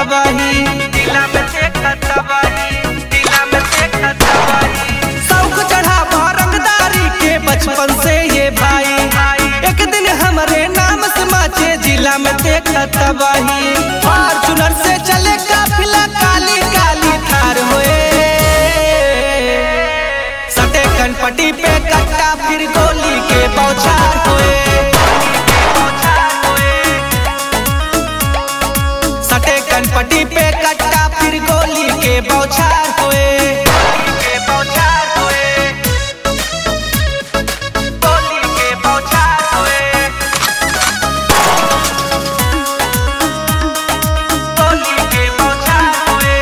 तबाही दिला में देखा तबाही दिला में देखा तबाही शौक चढ़ा रंगदारी के बचपन से ये भाई एक दिन हमारे नाम समाचे जिला में देखा तबाही फॉर्चूनर से चले काफिला काली काली थार होए सटे कनपटी पे कट्टा फिर गोली के बौछार होए सटे कनपटी पे कट्टा फिर गोली के बौछार होए के बौछार होए गोली के बौछार होए गोली के बौछार होए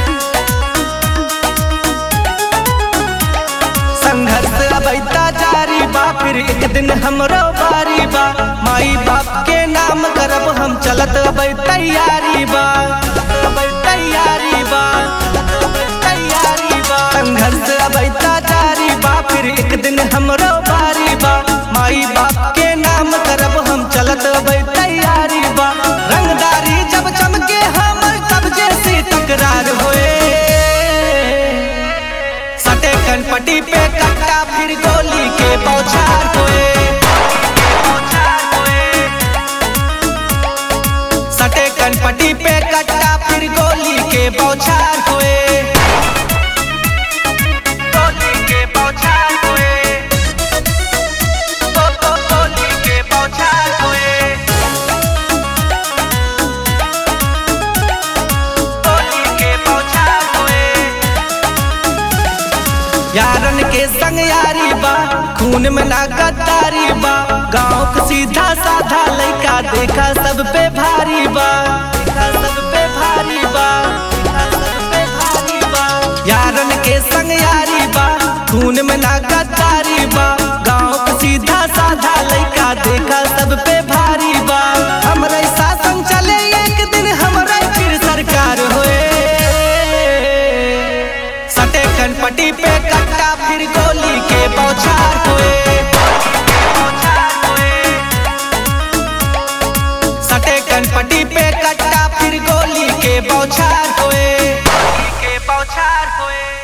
संघर्ष अबैता जारी बा फिर एक दिन हमरो बारी बा माई बाप के नाम करब हम चलत अबै तैयारी बा अबै तैयारी बा तैयारी बा संघर्ष अबैता जारी बा फिर एक दिन हमरो बारी बा माई बाप के नाम करब हम चलत अबै तैयारी बा रंगदारी जब चमके हमर कब्जे से तकरार होए सटे कनपटी पे कट्टा फिर गोली के बौछार होए सटे कनपटी पे कट्टा फिर गोली के बौछार होए गोली के बौछार होए गो गो गोली के बौछार होए गोली के बौछार होए यारन के संग यारी बा खून में ना गद्दारी बा गाँव के सीधा साधा लइका देखा सब पे भारी बा देखा सब पे भारी बा देखा सब पे भारी बा यारन के संग यारी बा खून में ना गद्दारी बा गाँव के सीधा साधा लइका देखा सब पे भारी बा हमरे शासन चले एक दिन हमरा फिर सरकार होए सटे कनपटी पे कट्टा फिर गोली के बौछार होए सटे कनपटी पे कट्टा फिर गोली के बौछार होए के बौछार होए